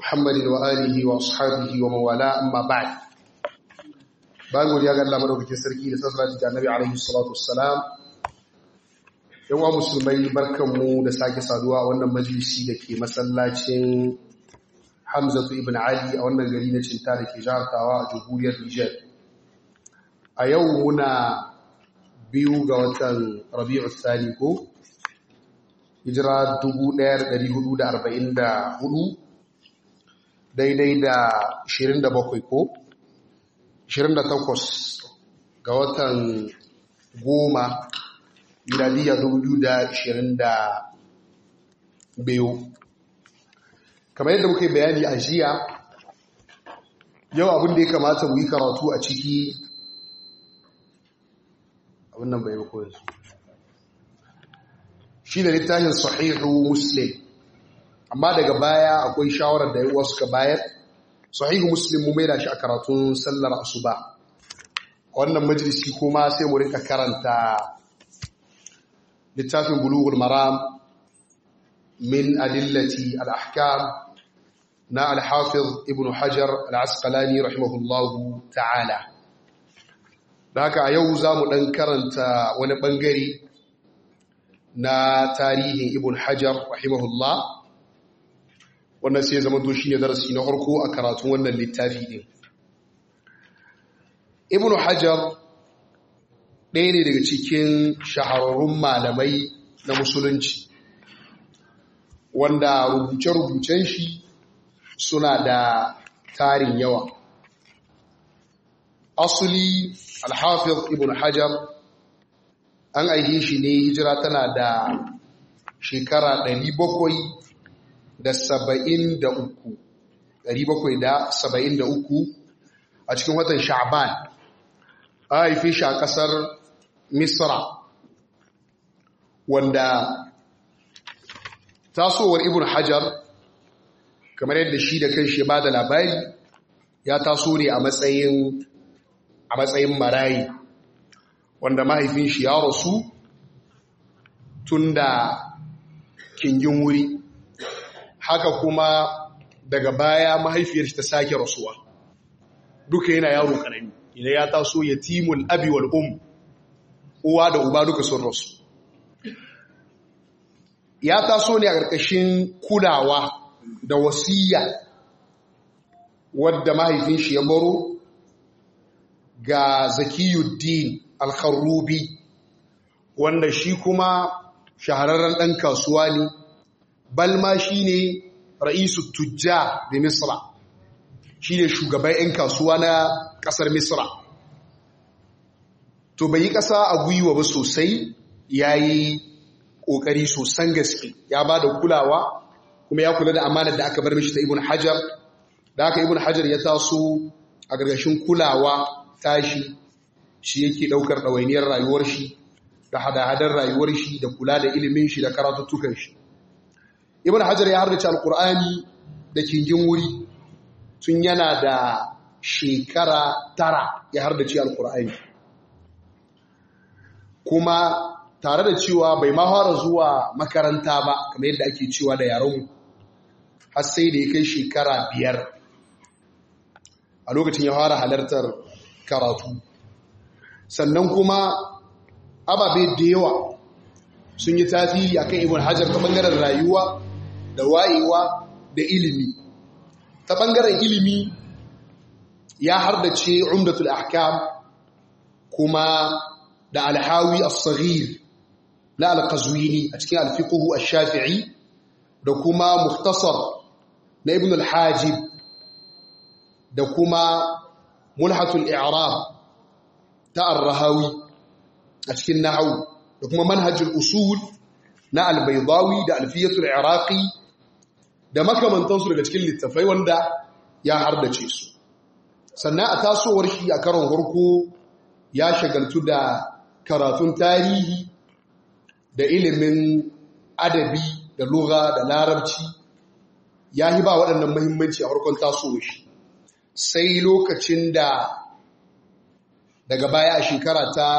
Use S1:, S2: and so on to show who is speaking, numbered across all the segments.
S1: محمد وآله وأصحابه ومن والاه أما بعد bayan godiya ga Allah madaukakin sarki da sassalati ga Annabi alaihi salatu wassalam yan wa musulmai barkanmu da sake saduwa a wannan majalisi da ke masallacin Hamzatu ibn Ali a wannan gari na Cinta da ke jihar Tawa a jamhuriyar Niger a yau muna biyu ga watan Rabi'u Thani ko hijira 1444 daidai da 27 ko 28 ga watan goma miladiya 2022 kamar yadda muka yi bayani a jiya yau abin da ya kamata mu yi karatu a ciki abin nan bai yi koyar su shi da littafin sahihu muslim amma daga baya akwai shawarar da yawa suka bayar sahihu muslim mu maida shi a karatun sallar asuba wannan majalisi kuma sai mu rinka karanta littafin bulughul maram min adillati al-ahkam na al-hafiz ibn hajar al-asqalani rahimahullahu ta'ala da haka a yau za mu ɗan karanta wani ɓangare na tarihin ibn hajar rahimahullah wannan sai zama to shine darasi na farko a karatun wannan littafi din ibn hajar ɗaya ne daga cikin shahararrun malamai na musulunci wanda rubuce-rubucen shi suna da tarin yawa asuli alhafiz ibn hajar an aihe shi ne hijira tana da shekara 700 da saba'in da uku ɗari bakwai da saba'in da uku a cikin watan sha'ban a haife shi a ƙasar misra wanda tasowar ibn hajar kamar yadda shi da kan shi ba da labari ya taso ne a matsayin a matsayin marayi wanda mahaifin shi ya rasu tun da kingin wuri haka kuma daga baya mahaifiyar ta sake rasuwa duka yana yaro karami idan ya taso yatimul abi wal um uwa da uba duka sun rasu ya taso ne a ƙarƙashin kulawa da wasiya wadda mahaifin shi ya baro ga zakiyuddin al-kharrubi wanda shi kuma shahararren ɗan kasuwa ne balma shi ne ra'isu tujja da misra shi ne shugaban 'yan kasuwa na ƙasar misra to bai yi ƙasa a gwiwa ba sosai ya yi ƙoƙari sosan gaske ya ba da kulawa kuma ya kula da amanar da aka bar mishi ta ibn hajar da aka ibn hajar ya taso a gargashin kulawa tashi shi yake ɗaukar ɗawainiyar rayuwar shi da hada-hadar rayuwar shi da kula da ilimin shi da karatuttukan shi ibn hajar ya hardace alkur'ani da kingin wuri tun yana da shekara tara ya hardace alkur'ani kuma tare da cewa bai ma fara zuwa makaranta ba kamar yadda ake cewa da yaron har sai da ya kai shekara biyar a lokacin ya fara halartar karatu sannan kuma ababe da yawa sun yi tasiri akan ibn hajar ta bangaren rayuwa da wayewa da ilimi ta ɓangaren ilimi ya hardace umdatul ahkam kuma da alhawi as-saghir na al-qazwini a cikin al-fiqh ash-shafi'i da kuma mukhtasar na ibn al-hajib da kuma mulhatul i'rab ta ar-rahawi a cikin nahwu da kuma manhajul usul na al-baydawi da alfiyatul iraqi da makamantansu daga cikin littafai wanda ya hardace su sannan a tasowar shi a karon harko ya shagaltu da karatun tarihi da ilimin adabi da lugha da larabci ya yi ba waɗannan mahimmanci a harkon tasowar shi sai lokacin da daga baya a shekara ta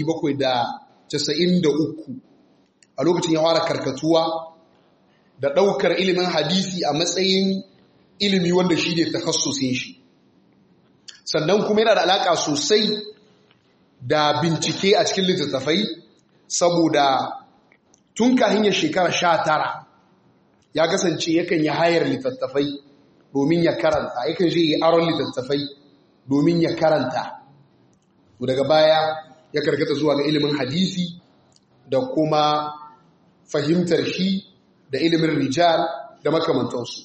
S1: 793 a lokacin ya fara karkatuwa da ɗaukar ilimin hadisi a matsayin ilimi wanda shi ne takassusin shi sannan kuma yana da alaƙa sosai da bincike a cikin littattafai saboda tun kahin ya shekara sha tara ya kasance yakan yi hayar littattafai domin ya karanta yakan je yi aron littattafai domin ya karanta daga baya ya karkata zuwa ga ilimin hadisi da kuma fahimtar shi da ilimin rijal da makamantansu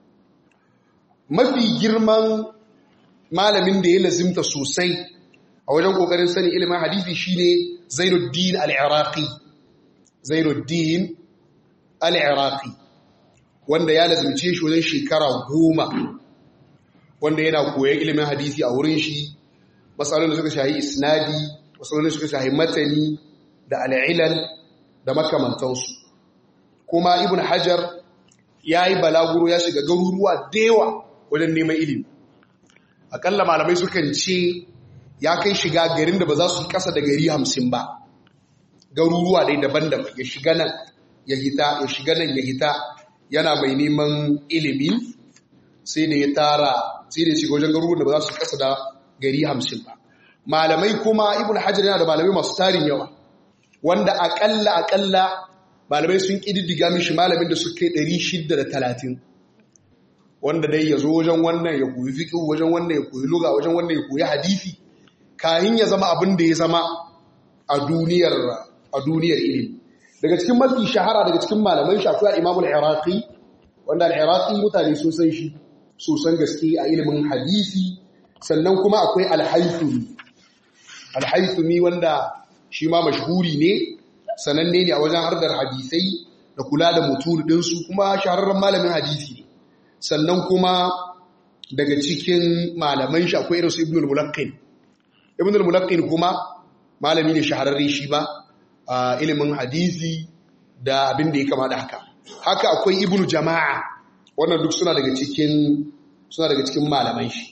S1: mafi girman malamin da ya lazimta sosai a wajen kokarin sanin ilimin hadisi shine Zainuddin al-Iraqi Zainuddin al-Iraqi wanda ya lazimce shi wajen shekara goma wanda yana koyon ilimin hadisi a wurin shi matsalolin da suka shahi isnadi matsalolin da suka shahi matani da al'ilal da makamantansu kuma ibn hajar ya yi balaguro ya shiga garuruwa da yawa wajen neman ilimi akalla malamai sukan ce ya kai shiga garin da ba za su kasa da gari hamsin ba garuruwa dai daban-daban ya shiga nan ya hita ya shiga nan ya hita yana mai neman ilimi sai da ya tara sai da ya shiga wajen garuruwan da ba za su kasa da gari hamsin ba malamai kuma ibn hajar yana da malamai masu tarin yawa wanda akalla akalla malamai sun kididdiga mishi malamin da suka yi 630 wanda dai ya zo wajen wannan ya koyi fiqh wajen wannan ya koyi lugha wajen wannan ya koyi hadisi kayan ya zama abin da ya zama a duniyar a duniyar ilimi daga cikin mafi shahara daga cikin malamai shafi al-Imam al-Iraqi wanda al-Iraqi mutane sun san shi sosan gaske a ilimin hadisi sannan kuma akwai al-Haythumi al-Haythumi wanda shi ma mashhuri ne sananne ne a wajen hardar hadisai da kula da mutul ɗinsu kuma shahararren malamin hadisi ne sannan kuma daga cikin malaman shi akwai irinsu ibn al-mulaqqin ibn al-mulaqqin kuma malami ne shahararre shi ba a ilimin hadisi da abin da ya kama da haka haka akwai ibn jama'a wannan duk suna daga cikin suna daga cikin malaman shi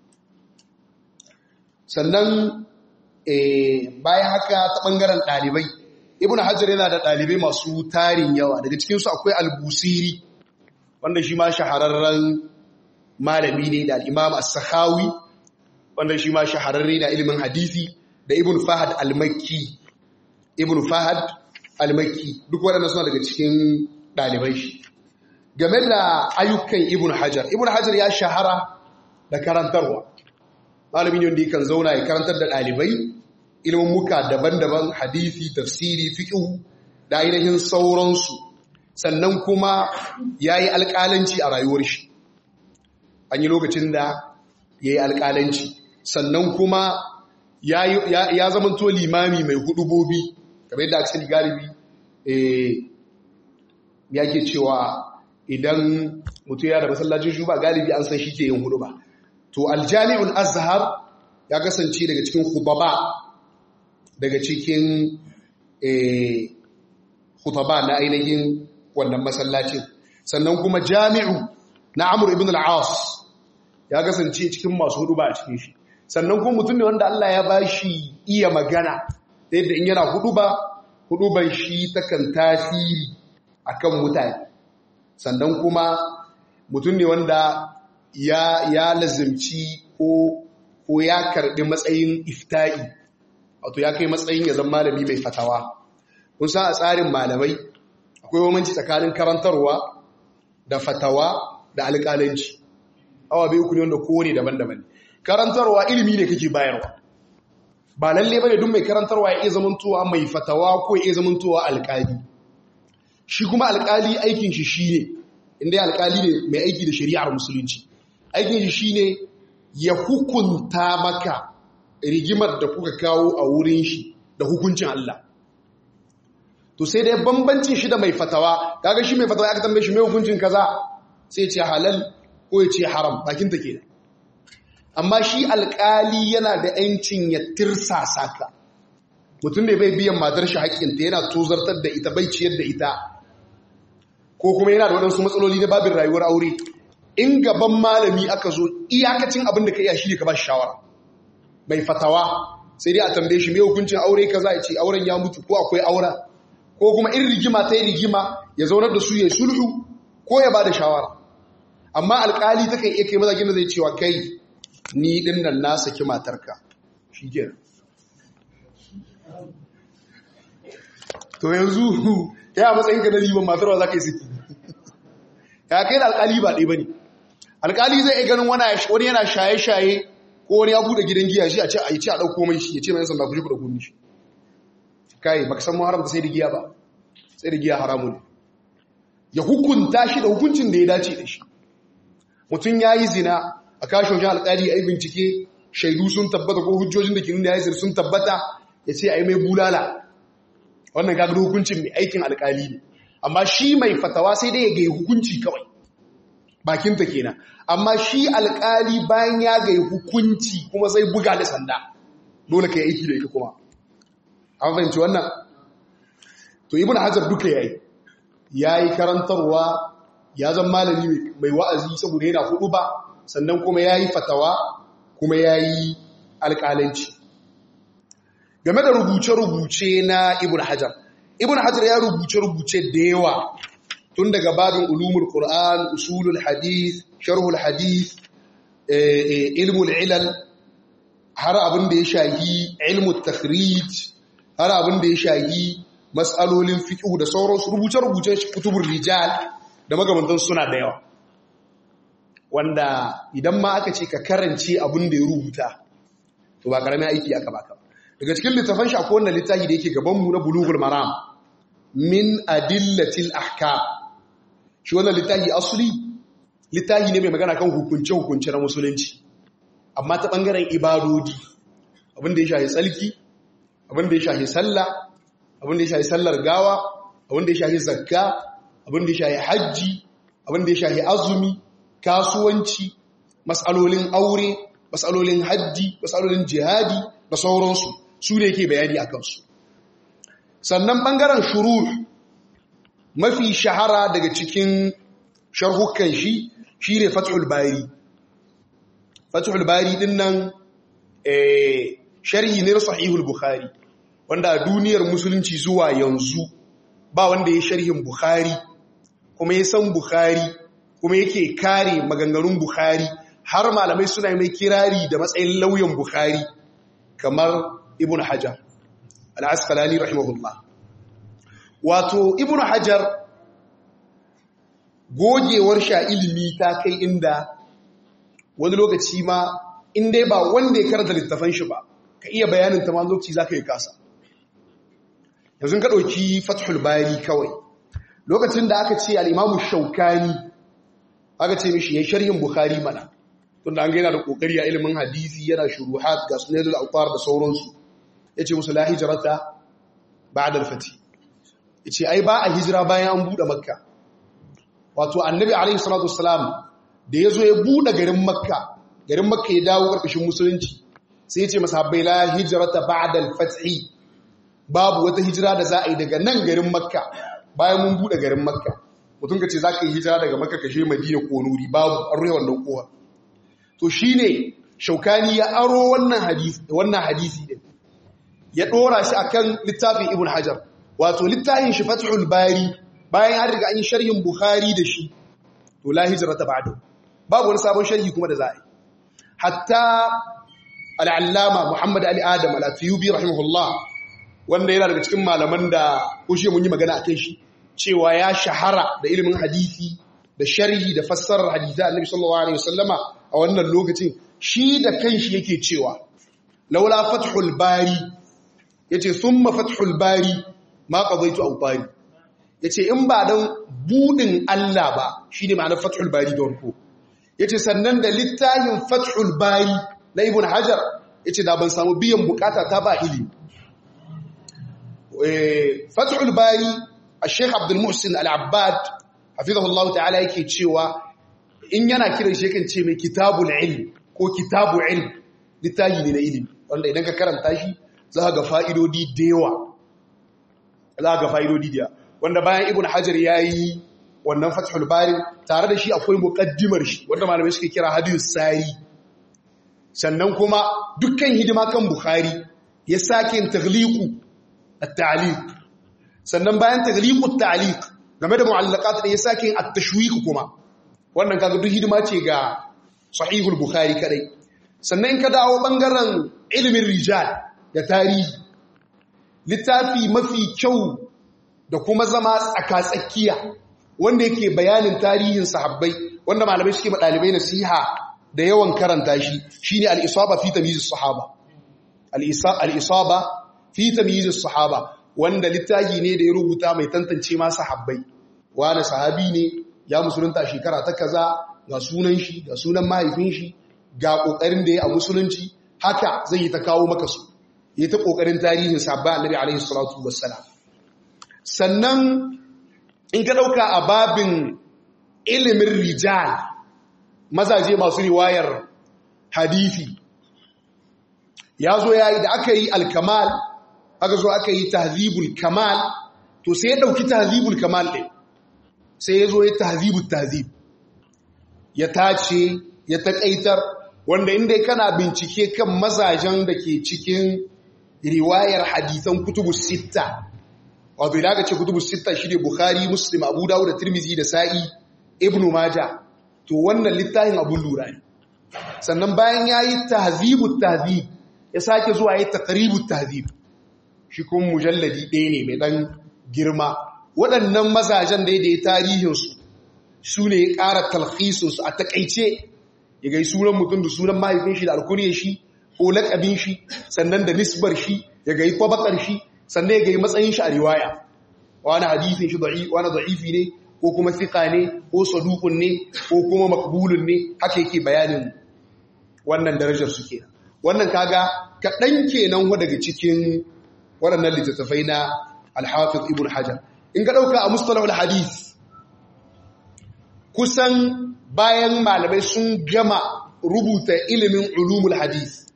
S1: sannan bayan haka ta ɓangaren ɗalibai ibn hajjar yana da ɗalibai masu tarin yawa daga cikinsu akwai albusiri wanda shi ma shahararren malami ne da al'imam as-sakhawi wanda shi ma shahararre na ilimin hadisi da ibn fahad al-makki ibn fahad al-makki duk waɗanda suna daga cikin ɗalibai shi game da ayyukan ibn hajar ibn hajar ya shahara da karantarwa malami ne wanda yakan zauna ya karantar da ɗalibai ilimin muka daban-daban hadisi tafsiri fiqh da ainihin sauransu sannan kuma yayi alƙalanci a rayuwar shi an yi lokacin da yayi alƙalanci sannan kuma ya zamanto limami mai hudubobi kamar yadda aka sani galibi eh yake cewa idan mutum ya da masallacin shuba galibi an san shi ke yin huduba to aljami'ul azhar ya kasance daga cikin khutaba daga cikin khutaba na ainihin wannan masallacin sannan kuma jami'u na amur ibn al-as ya kasance cikin masu huduba a cikin shi sannan kuma mutum ne wanda Allah ya ba shi iya magana da yadda in yana huduba huduban shi takan tasiri akan mutane sannan kuma mutum ne wanda ya ya lazimci ko ko ya karbi matsayin ifta'i wato ya kai matsayin ya zama malami mai fatawa kun san a tsarin malamai akwai bambanci tsakanin karantarwa da fatawa da alƙalanci awa bai uku ne wanda kowane daban-daban karantarwa ilimi ne kake bayarwa ba lalle bane duk mai karantarwa ya iya zamantowa mai fatawa ko ya iya zamantowa alƙali shi kuma alƙali aikin shi shine inda alƙali ne mai aiki da shari'ar musulunci aikin shi shine ya hukunta maka rigimar da kuka kawo a wurin shi da hukuncin Allah to sai dai bambancin shi da mai fatawa kaga shi mai fatawa ya tambaye shi mai hukuncin kaza sai ya ce halal ko ya ce haram bakin ta kenan amma shi alkali yana da yancin ya tirsasa ka mutum da bai biyan matar shi haƙƙinta yana tozartar da ita bai ciyar da ita ko kuma yana da waɗansu matsaloli na babin rayuwar aure in gaban malami aka zo iyakacin abin da ka iya shi ne ka ba shi shawara mai fatawa sai dai a tambaye shi mai hukuncin aure kaza ya ce auren ya mutu ko akwai aura ko kuma in rigima ta yi rigima ya zaunar da su ya sulhu ko ya ba da shawara amma alkali takan iya kai mazakin da zai cewa kai ni din nan na saki matarka shi kenan to yanzu ya matsayin ka na liban matarwa za ka yi saki ya kai da alkali ba ɗaya ba ne alkali zai iya ganin wani yana shaye-shaye ko wani ya buɗe gidan giya shi a ce a yi ce a ɗauko mai shi ya ce mai sanda ku ji ku da kunni shi kai baka san haramta sai da giya ba sai da giya haramun ne ya hukunta shi da hukuncin da ya dace da shi mutum ya yi zina a kashe wajen alkali a yi bincike shaidu sun tabbata ko hujjojin da ke nuna ya zina sun tabbata ya ce a yi mai bulala wannan gagar hukuncin mai aikin alkali ne amma shi mai fatawa sai dai ya gai hukunci kawai bakinta kenan amma shi alkali bayan ya gai hukunci kuma zai buga da sanda dole ka yi aiki da ita kuma an fahimci wannan to ibn hajar duka yayi yayi karantarwa ya zama malami mai wa'azi saboda yana hudu ba sannan kuma yayi fatawa kuma yayi alƙalanci game da rubuce-rubuce na ibn hajar ibn hajar ya rubuce-rubuce da yawa tun daga babin ulumul qur'an usulul hadith sharhul hadith ilmul ilal har abin da ya shahi ilmul takhrij har abin da ya shahi matsalolin fiqh da sauransu rubuce-rubuce kutubur rijal da magamantan suna da yawa wanda idan ma aka ce ka karance abin da ya rubuta to ba karamin aiki aka baka daga cikin littafan shi akwai wannan littafi da yake gaban mu na bulughul maram min adillatil ahkam shi wannan littafi asli littafi ne mai magana kan hukunce hukunce na musulunci amma ta bangaren ibadodi abin da ya shafi tsalki abin da ya shafi sallah abin da ya shafi sallar gawa abin da ya shafi zakka abin da ya shafi hajji abin da ya shafi azumi kasuwanci matsalolin aure matsalolin hajji matsalolin jihadi da sauransu su ne ke bayani a kansu sannan ɓangaren shurur mafi shahara daga cikin sharhukan shi shi ne fathul bari fathul bari din nan sharhi ne sahihul bukhari wanda a duniyar musulunci zuwa yanzu ba wanda ya sharhin bukhari kuma ya san bukhari kuma yake kare maganganun bukhari har malamai suna mai kirari da matsayin lauyan bukhari kamar ibn hajar al'asqalani rahimahullah wato ibn hajar gogewar sha ilimi ta kai inda wani lokaci ma inda ba wanda ya karanta littafan shi ba ka iya bayanin ta ma lokaci za ka yi kasa yanzu ka ɗauki fathul bari kawai lokacin da aka ce al'imamu shaukani aka ce mishi ya sharhin bukhari mana tunda an gaina da kokari a ilimin hadisi yana shuruhat ga sunanul autar da sauransu yace musu la hijrata ba'da al-fati yace ai ba a hijira bayan an bude makka wato annabi alaihi salatu wassalam da yazo ya bude garin makka garin makka ya dawo karkashin musulunci sai yace masahabbai la hijrata ba'da al-fathi babu wata hijira da za a yi daga nan garin makka bayan mun bude garin makka mutum ka ce za ka yi hijira daga makka kashe madina ko nuri babu an ruhe wannan kowa to shi ne shaukani ya aro wannan hadisi wannan hadisi din ya dora shi akan littafin ibn hajar wato littafin shi fathul bari bayan an riga an yi sharhin bukhari da shi to la hijrata ba'da babu wani sabon sharhi kuma da za a yi hatta al-allama muhammad ali adam al-athiyubi rahimahullah wanda yana daga cikin malaman da kushe mun yi magana akan shi cewa ya shahara da ilimin hadisi da sharhi da fassarar hadisi annabi sallallahu alaihi wasallama a wannan lokacin shi da kanshi yake cewa laula fathul bari yace thumma fathul bari ma qadaitu awtari yace in ba dan budin Allah ba shine ma'anar fathul bari da warko yace sannan da littafin fathul bari na ibn hajar yace da ban samu biyan bukata ta ba ilimi fathul bari al-sheikh abdul muhsin al-abbad hafizahullahu ta'ala yake cewa in yana kiran shi yakan ce mai kitabul ilm ko kitabu ilm littafi ne na ilimi wanda idan ka karanta shi za ga fa'idodi da yawa za ga fa'idodi da wanda bayan ibn hajar ya yi wannan fathul bari tare da shi akwai muqaddimar shi wanda malamai suke kira hadith sari sannan kuma dukkan hidima kan bukhari ya sake taghliqu at-ta'liq sannan bayan taghliqu at-ta'liq game da mu'allaqat da ya sake at-tashwiq kuma wannan kaga duk hidima ce ga sahihul bukhari kadai sannan in ka dawo bangaren ilimin rijal da tarihi littafi mafi kyau da kuma zama tsakatsakiya wanda yake bayanin tarihin sahabbai wanda malamai suke ba dalibai nasiha da yawan karanta shi shine al-isaba fi tamyiz as-sahaba al-isaba fi tamyiz as-sahaba wanda littafi ne da ya rubuta mai tantance ma sahabbai wani sahabi ne ya musulunta shekara ta kaza ga sunan shi ga sunan mahaifin shi ga kokarin da ya a musulunci haka zai yi ta kawo maka su yi ta kokarin tarihin sahabba annabi alaihi salatu wassalam sannan in ka dauka a babin ilimin rijal mazaje masu riwayar hadithi ya zo ya yi da aka yi alkamal aka zo aka yi tahzibul kamal to sai ya dauki tahzibul kamal ɗin sai ya zo ya tahzibul tahzib ya tace ya taƙaitar wanda inda kana bincike kan mazajen da ke cikin riwayar hadisan kutubu sitta wato idan aka ce kutubu sitta shi ne bukhari muslim abu dawud da tirmizi da sa'i ibnu maja to wannan littafin abun lura ne sannan bayan ya yi tahzibul tahzib ya sake zuwa ya yi taqribut tahzib shi kuma mujalladi ɗaya ne mai ɗan girma waɗannan mazajen da ya tarihinsu su ne ya ƙara talhisinsu a taƙaice ya gai sunan mutum da sunan mahaifin shi da alkuriyar shi ko laƙabin shi sannan da nisbar shi ya gai kwabakar shi sannan ya gai matsayin shi a riwaya wani hadithin shi wani da'ifi ne ko kuma fiƙa ne ko sadukun ne ko kuma makbulun ne haka yake bayanin wannan darajar su kenan wannan kaga kaɗan kenan daga cikin waɗannan littattafai na alhafiz ibn hajar in ka ɗauka a mustalahul hadith kusan bayan malamai sun gama rubuta ilimin ulumul hadith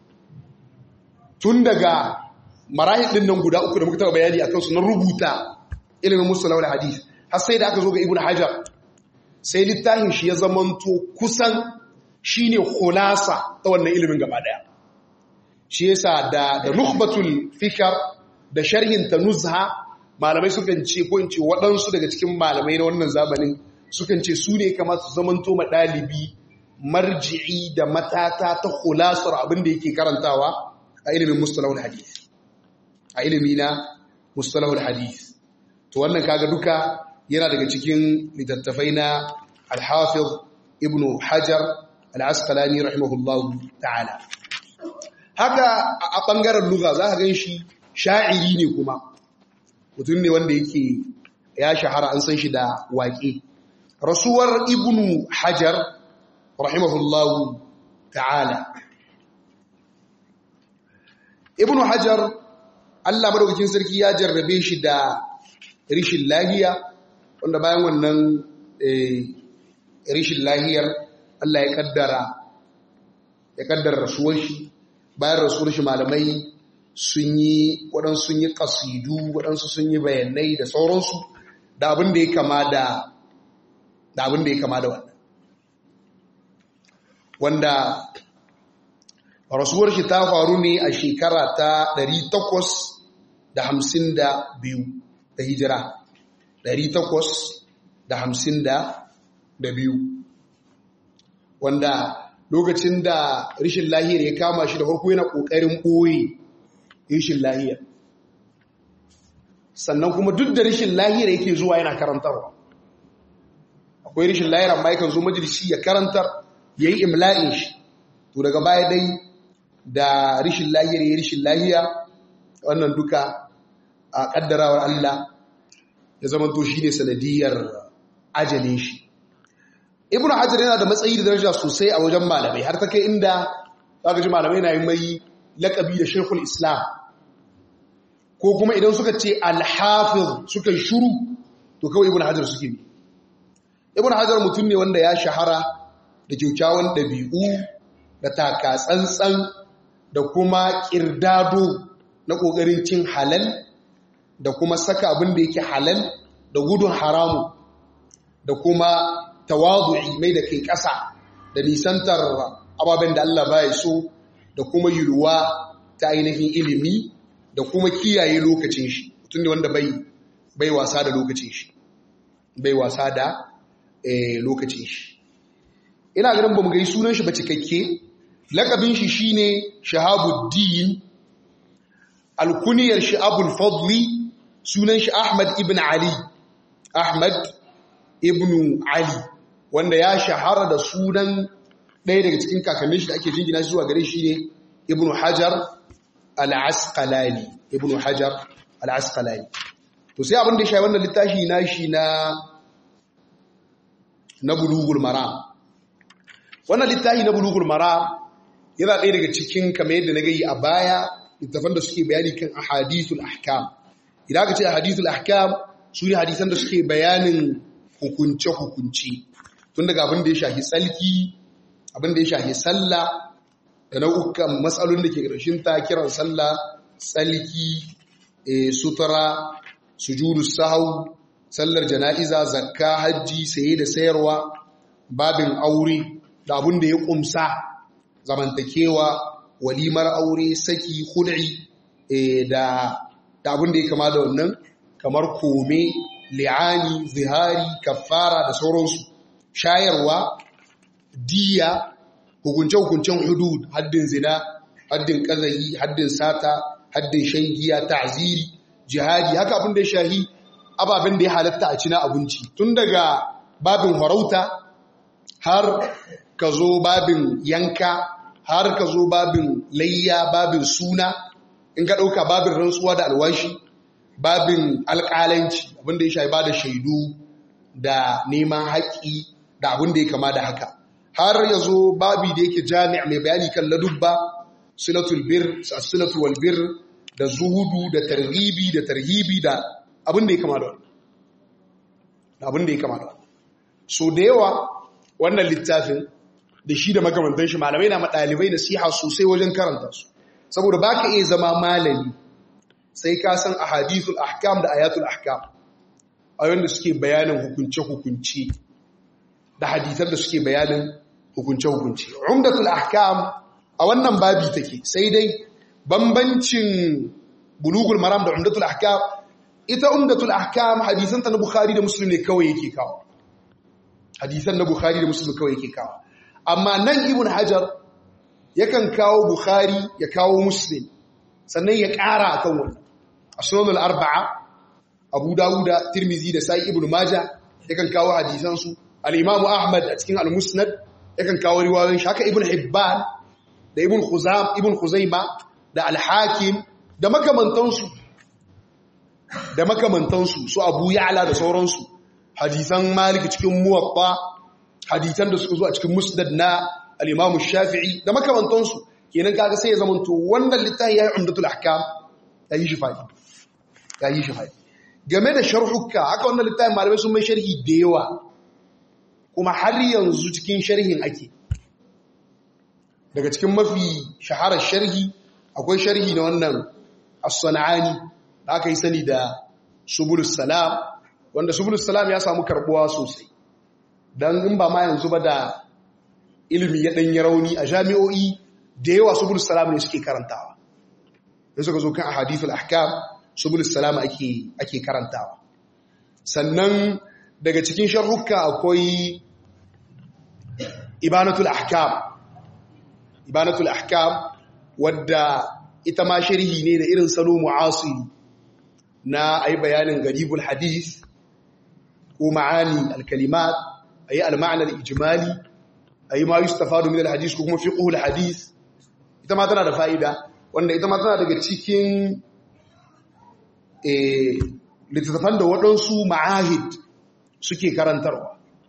S1: tun daga marahil ɗin nan guda uku da muka taɓa bayani a kansu na rubuta ilimin mustalahul hadith har sai da aka zo ga ibn hajar sai littafin shi ya zamanto kusan shine khulasa ta wannan ilimin gaba ɗaya shi yasa da da nukhbatul fikar da sharhin ta nuzha malamai sukan ce ko in ce waɗansu daga cikin malamai na wannan zamanin sukan ce su ne kamar su zamanto ma ɗalibi marji'i da matata ta khulasar abin da yake karantawa a ilimin mustalahul hadith a ilimi na mustalahul hadith to wannan kaga duka yana daga cikin littattafai na al-hafiz ibnu hajar al-asqalani rahimahullahu ta'ala haka a ɓangaren luga za ka gan shi sha'iri ne kuma mutum ne wanda yake ya shahara an san shi da waƙe rasuwar ibnu hajar rahimahullahu ta'ala ibnu hajar allah madaukakin sarki ya jarrabe shi da rishin lahiya wanda bayan wannan rishin lahiyar allah ya kaddara ya kaddara rasuwar shi bayan rasuwar shi malamai sun yi waɗansu sun yi ƙasidu waɗansu sun yi bayanai da sauransu da abin da ya kama da da abin da ya kama da wannan wanda rasuwar shi ta faru ne a shekara ta 852 da hijira 852 wanda lokacin da rishin lahiyar ya kama shi da farko yana ƙoƙarin ɓoye rishin lahiyar sannan kuma duk da rishin lahiyar yake zuwa yana karantarwa akwai rishin lahiyar amma yakan zo majalisi ya karantar ya yi imla'in shi to daga baya dai da rishin lahiyar ya rishin lahiya wannan duka a ƙaddarawar Allah ya zama to shi ne sanadiyar ajalin shi ibn hajar yana da matsayi da daraja sosai a wajen malamai har ta kai inda zaka ji malamai na yi mai lakabi da shekul islam ko kuma idan suka ce alhafiz suka shuru to kawai ibn hajar suke bi ibn hajar mutum ne wanda ya shahara da kyaukyawan ɗabi'u da taka tsantsan da kuma ƙirdado na ƙoƙarin cin halal da kuma saka abin da yake halal da gudun haramu da kuma tawadu'i mai da kai ƙasa da nisantar ababen da Allah baya so da kuma yiruwa ta ainihin ilimi da kuma kiyaye lokacin shi mutum ne wanda bai bai wasa da lokacin shi bai wasa da lokacin shi ina ganin ba mu gai sunan shi ba cikakke lakabin shi shine shahabuddin alkuniyar shi abul fadli sunan shi ahmad ibn ali ahmad ibn ali wanda ya shahara da sunan ɗaya daga cikin kakannin shi da ake jingina shi zuwa gare shi ne ibn hajar al-asqalani ibn hajar al-asqalani to sai abin da shi wannan littafi na shi na na bulugul maram wannan littafi na bulugul maram yana ɗaya daga cikin kamar yadda na gayi a baya littafan da suke bayani kan ahadithul ahkam idan aka ce ahadithul ahkam su ne hadisan da suke bayanin hukunce-hukunce tun daga abin da ya shafi tsalki abin da ya shafi sallah da nau'ukan matsalolin da ke ƙarshen ta kiran sallah tsalki sutura sujudu sahau sallar jana'iza zakka hajji saye da sayarwa babin aure da abin da ya ƙumsa zamantakewa walimar aure saki hul'i da abin da ya kama da wannan kamar kome li'ani zihari kafara da sauransu shayarwa diya hukunce-hukuncen hudud haddin zina haddin kazayi haddin sata haddin shan giya ta'ziri jihadi haka abin da ya shahi ababen da ya halatta a cina abinci tun daga babin farauta har ka zo babin yanka har ka zo babin layya babin suna in ka ɗauka babin rantsuwa da alwashi babin alƙalanci abinda ya shafi ba da shaidu da neman haƙƙi da abinda ya kama da haka har ya zo babi da yake jami'a mai bayani kan ladubba silatul bir silatul wal bir da zuhudu da targhibi da tarhibi da abinda ya kama da wannan abinda ya kama da wannan so da yawa wannan littafin da shi da makamantan shi malamai na ɗalibai nasiha sosai wajen karanta su saboda ba ka iya zama malami sai ka san ahadithul ahkam da ayatul ahkam ayoyin da suke bayanin hukunce-hukunce da hadithar da suke bayanin hukunce-hukunce umdatul ahkam a wannan babi take sai dai bambancin bulugul maram da umdatul ahkam ita umdatul ahkam hadisanta na bukhari da muslim ne kawai yake kawo hadisan na bukhari da muslim kawai yake kawo amma nan ibn hajar yakan kawo bukhari ya kawo muslim sannan ya ƙara a kan wannan a sunanul arba'a abu dawuda tirmizi da sai ibn maja yakan kawo hadisansu al'imamu ahmad a cikin al-musnad yakan kawo riwayoyin shi haka ibn hibban da ibn khuzam ibn khuzaima da al-hakim da makamantansu da makamantansu su abu ya'la da sauransu hadisan malik cikin muwatta hadisan da suka zo a cikin musnad na al-Imam Shafi'i da makamantansu kenan kaga sai ya zamanto wannan littafi yayi umdatul ahkam yayi shi fadi yayi shi fadi game da sharhuka haka wannan littafin malamai sun mai sharhi da yawa kuma har yanzu cikin sharhin ake daga cikin mafi shaharar sharhi akwai sharhi na wannan as-sana'ani da aka yi sani da subulus salam wanda subulus salam ya samu karbuwa sosai dan in ba ma yanzu ba da ilimi ya ɗanyi rauni a jami'o'i da yawa subulus salam ne suke karantawa in suka zo kan ahadithul ahkam subulus salam ake ake karantawa sannan daga cikin sharhuka akwai ibanatul ahkam ibanatul ahkam wadda ita ma sharhi ne da irin salo mu'asiri na ayi bayanin garibul hadith ko ma'ani al-kalimat ayi al-ma'na al-ijmali ayi ma yustafadu min al-hadith ko kuma fiqhu al-hadith ita ma tana da fa'ida wanda ita ma tana daga cikin eh littattafan da waɗansu ma'ahid suke karantarwa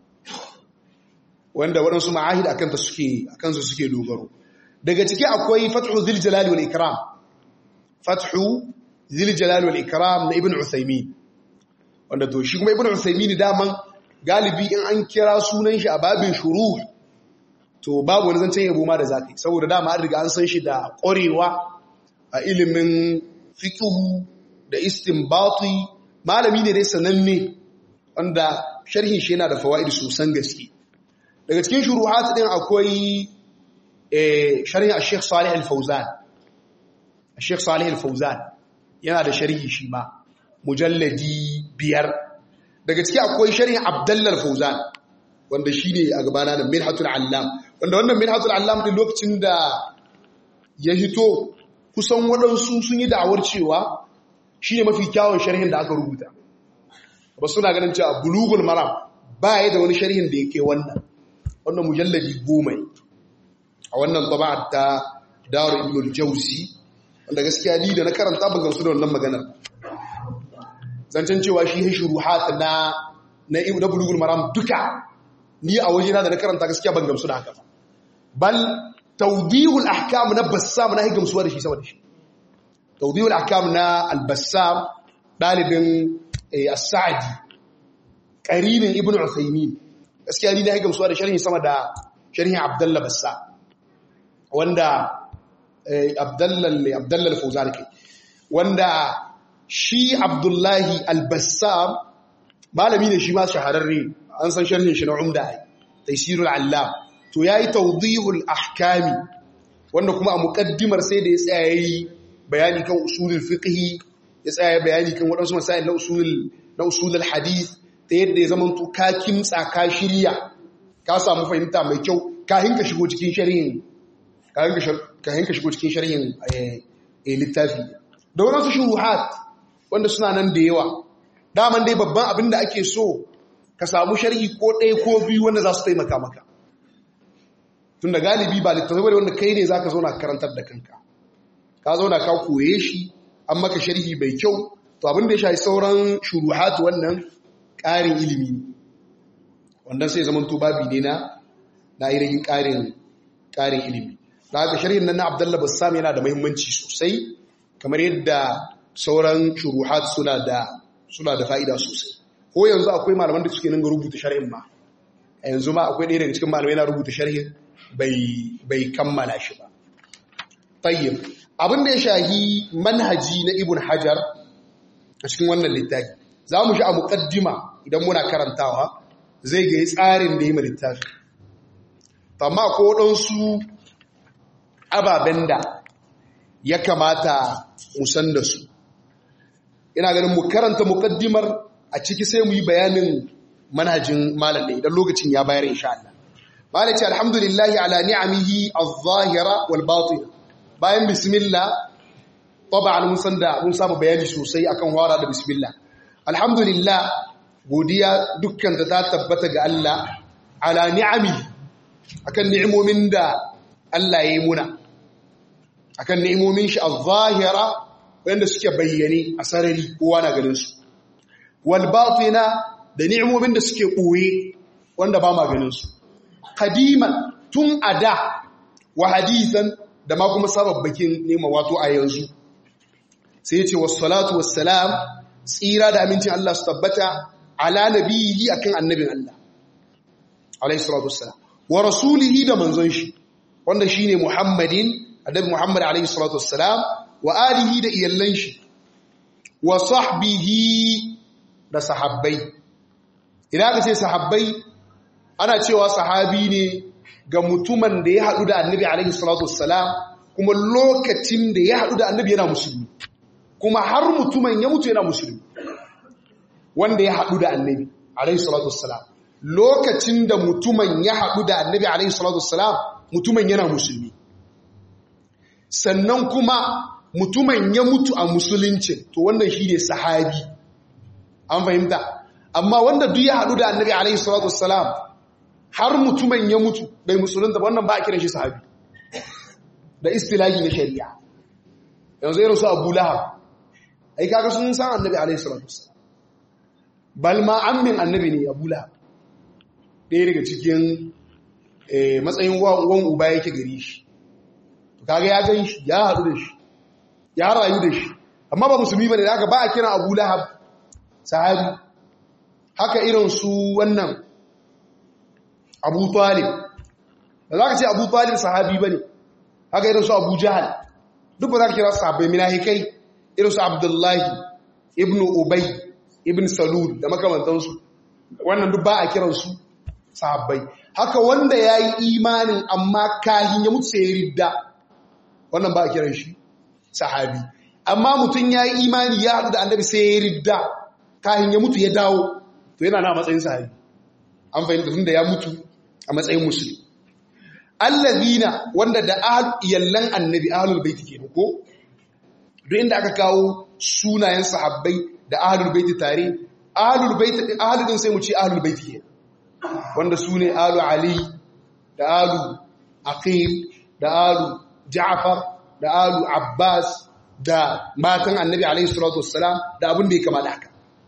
S1: wanda waɗansu ma'ahid akan ta suke akan su suke dogaro daga ciki akwai fathu zil jalali wal ikram fathu zil jalali wal ikram na ibn usaymin wanda to shi kuma ibn usaymin daman galibi in an kira sunan shi a babin shuruh to babu wani zancen yabo ma da zakai saboda dama an riga an san shi da ƙwarewa a ilimin fiqhu da istinbati malami ne dai sananne wanda sharhin shi yana da fawaid sosan gaske daga cikin shuruhat din akwai sharhi al-Sheikh Salih al-Fawzan al-Sheikh Salih al-Fawzan yana da sharhi shi ma mujalladi biyar daga ciki akwai sharhi Abdullah al-Fawzan wanda shi ne a gabana da minhatul allam wanda wannan minhatul allam din lokacin da ya hito kusan waɗansu sun yi da'awar cewa shi ne mafi kyawun sharhin da aka rubuta ba suna ganin cewa bulugul maram ba ya da wani sharhin da yake wannan wannan mujalladi goma a wannan taba'ar ta daru ibn al-jawzi wanda gaskiya ni da na karanta ban gamsu da wannan maganar zancen cewa shi shuruhat na na na bulugul maram duka ni a wajena da na karanta gaskiya ban gamsu da haka bal tawdihul ahkam na bassam na gamsuwa da shi saboda shi tawdihul ahkam na al-bassam dalibin as-sa'di qarinin ibnu usaymin gaskiya ni na gamsuwa da sharhi sama da sharhin abdullah bassam wanda abdallal abdallal fawzan kai wanda shi abdullahi al-bassam malami ne shi ma shahararre an san sharhin shi na umda ai taysirul allam to yayi tawdihul ahkami wanda kuma a muqaddimar sai da ya tsaya yayi bayani kan usulul fiqh ya tsaya bayani kan wadansu masail na usulul na usulul hadith ta yadda ya zama to ka kimtsa ka shirya ka samu fahimta mai kyau ka hinka shigo cikin sharhin ka hinka shigo cikin sharhin littafi da wadansu shuruhat wanda suna nan da yawa daman dai babban abin da ake so ka samu sharhi ko ɗaya ko biyu wanda za su taimaka maka tun da galibi ba littattafai da wanda kai ne za ka zauna karantar da kanka ka zauna ka koye shi an maka sharhi bai kyau to abin da ya shafi sauran shuruhat wannan ƙarin ilimi ne wannan sai zaman to babi ne na na irin ƙarin ƙarin ilimi da haka sharhin nan na abdallah bassam yana da muhimmanci sosai kamar yadda sauran shuruhat suna da suna da fa'ida sosai ko yanzu akwai malaman da suke nan ga rubuta sharhin ma a yanzu ma akwai ɗaya daga cikin malamai na rubuta sharhin bai kammala shi ba tayyib abin da ya shahi manhaji na ibn hajar a cikin wannan littafi za mu shi a muƙaddima idan muna karantawa zai ga tsarin da yi ma littafi amma ko ɗansu ababen da ya kamata musan da su ina ganin mu karanta mukaddimar a ciki sai mu yi bayanin manhajin malam ne idan lokacin ya bayar insha Allah malam ce alhamdulillahi ala ni'amihi adh-dhahira wal batina bayan bismillah taban mun san da mun samu bayani sosai akan wara da bismillah alhamdulillah godiya dukkan ta tabbata ga Allah ala ni'amihi akan ni'imomin da Allah ya yi muna akan ni'imomin shi adh-dhahira wanda suke bayyane a sarari kowa na ganin su wal batina da ni'imomin da suke koye wanda ba ma ganin su qadiman tun ada wa hadithan da ma kuma sababbakin nema wato a yanzu sai ya ce wassalatu wassalam tsira da amincin Allah su tabbata ala nabihi akan annabin Allah alayhi salatu wassalam wa rasulihi da manzon shi wanda shine Muhammadin annabi Muhammad alayhi salatu wassalam wa alihi da iyallan shi wa sahbihi da sahabbai idan ka ce sahabbai ana cewa sahabi ne ga mutumin da ya haɗu da annabi alaihi salatu wassalam kuma lokacin da ya haɗu da annabi yana musulmi kuma har mutumin ya mutu yana musulmi wanda ya haɗu da annabi alaihi salatu wassalam lokacin da mutumin ya haɗu da annabi alaihi salatu wassalam mutumin yana musulmi sannan kuma mutumin ya mutu a musulunci to wannan shi ne sahabi an fahimta amma wanda duk ya haɗu da annabi alaihi salatu wassalam har mutumin ya mutu bai musulunta wannan ba a kiran shi sahabi da istilahi na shari'a yanzu irin su abu lahab ai kaga sun san annabi alaihi salatu wassalam bal ma ammin annabi ne abu lahab ɗaya daga cikin matsayin wan uba yake gari shi kaga ya gan shi ya haɗu da shi ya rayu da shi amma ba musulmi bane da aka ba a kira Abu Lahab sahabi haka irin su wannan Abu Talib da zaka ce Abu Talib sahabi bane haka irin su Abu Jahal duk ba za ka kira sahabbai minahikai irin su Abdullahi ibn Ubay ibn Salul da makamantansu wannan duk ba a kiran su sahabbai haka wanda yayi imanin amma kahin ya mutu sai ya ridda wannan ba a kiran shi sahabi amma mutum ya yi imani ya haɗu da annabi sai ya ridda kahin ya mutu ya dawo to yana na matsayin sahabi an fahimta tun da ya mutu a matsayin musulmi allazina wanda da yallan annabi ahlul baiti kenan ko duk inda aka kawo sunayen sahabbai da ahlul baiti tare ahlul baiti ahlul din sai mu ce ahlul baiti kenan wanda sune alu ali da alu aqil da alu ja'far da alu abbas da matan annabi alaihi salatu wassalam da abin da ya kama da haka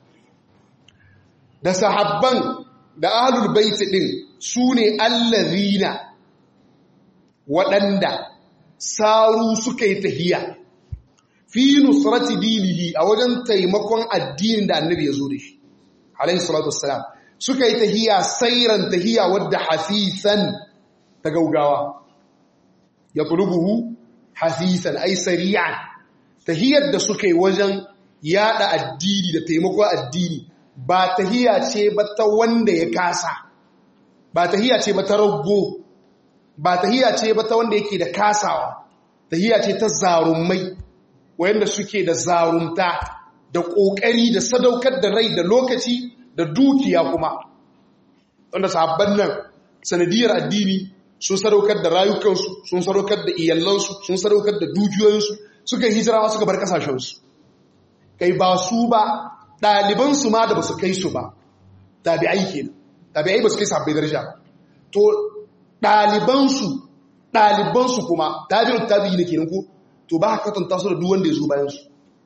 S1: da sahabban da ahlul baiti din sune allazina waɗanda saru suka yi tahiya fi nusrati dinihi a wajen taimakon addinin da annabi ya zo da shi alayhi salatu wassalam suka yi tahiya sairan tahiya wadda hasisan ta gaugawa ya tulubuhu hasisan ai sari'an tahiyar da suka yi wajen yada addini da taimakon addini ba tahiya ce ba ta wanda ya kasa ba tahiya ce ba ta rago ba tahiya ce ba ta wanda yake da kasawa tahiya ce ta zarumai wayanda suke da zarumta da kokari da sadaukar da rai da lokaci da dukiya kuma wanda sahabban nan sanadiyar addini sun sadaukar da rayukansu sun sadaukar da iyalansu sun sadaukar da dukiyoyinsu suka hijira suka bar kasashensu kai ba su ba ɗalibansu ma da ba su kai su ba tabi'ai kenan tabi'ai ba su kai sabbai daraja to ɗalibansu ɗalibansu kuma tabi'ut tabi'i ne kenan ko to ba ka kwatanta su da duk wanda ya zo bayan su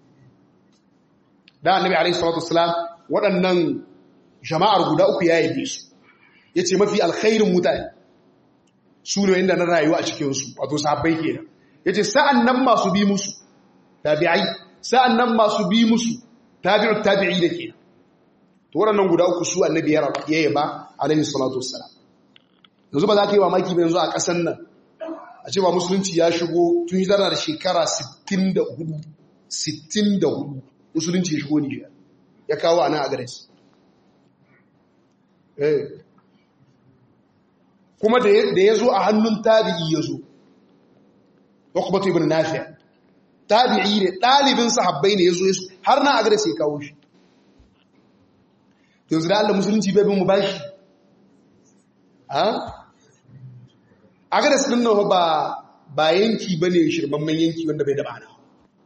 S1: da annabi alaihi salatu wassalam waɗannan jama'ar guda uku ya yabe su yace mafi alkhairin mutane su ne inda na rayuwa a cikin su wato sahabbai kenan yace sa'an nan masu bi musu tabi'ai sa'an nan masu bi musu tabi'ut tabi'i da kenan to waɗannan guda uku su annabi ya yaba alaihi salatu wassalam yanzu ba za ka yi mamaki ba yanzu a ƙasan nan a ce ba musulunci ya shigo tun hijira da shekara 64 64 musulunci ya shigo nijar ya kawo a nan a gares kuma da ya zo a hannun tabi'i ya zo wakubatu ibn nafiya tabi'i ne ɗalibin sahabbai ne ya zo har na a gares ya kawo shi yanzu da allah musulunci bai bin mu bashi a gadas ɗin nawa ba ba yanki ba ne shirmamman yanki wanda bai daba na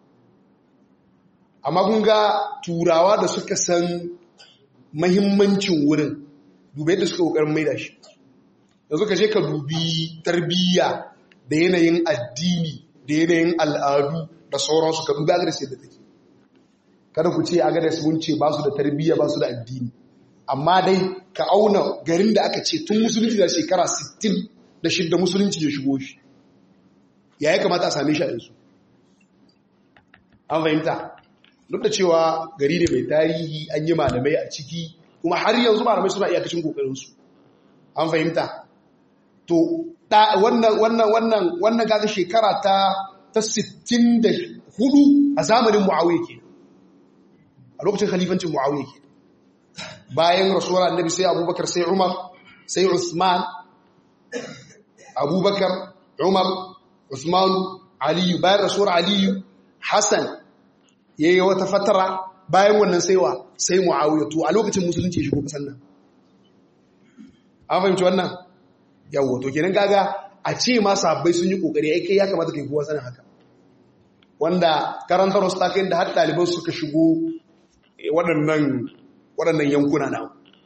S1: amma kun ga turawa da suka san mahimmancin wurin dubai da suka ƙoƙarin maida shi yanzu ka je ka dubi tarbiyya da yanayin addini da yanayin al'adu da sauransu ka dubi agadas yadda take kada ku ce agadas mun ce ba su da tarbiyya ba su da addini amma dai ka auna garin da aka ce tun musulunci da shekara 60 da shidda musulunci ya shigo shi ya yi kamata a same shi a yanzu an fahimta duk da cewa gari ne mai tarihi an yi malamai a ciki kuma har yanzu malamai suna iyakacin kokarinsu an fahimta to wannan wannan wannan wannan gaga shekara ta ta 64 a zamanin muawiya ke a lokacin khalifancin muawiya ke bayan rasuwar annabi sai abubakar sai umar sai usman abubakar umar usmanu aliyu bayan rasuwar aliyu hassan ya yi wata fatara bayan wannan saiwa sai mu'awiyar to a lokacin musulunci ya shigo kasan nan an fahimci wannan yawo to kenan gaga a ce ma sabbai sun yi kokari ai kai ya kamata kai kowa sanin haka wanda karantar wasu takai da har ɗaliban suka shigo waɗannan waɗannan yankuna na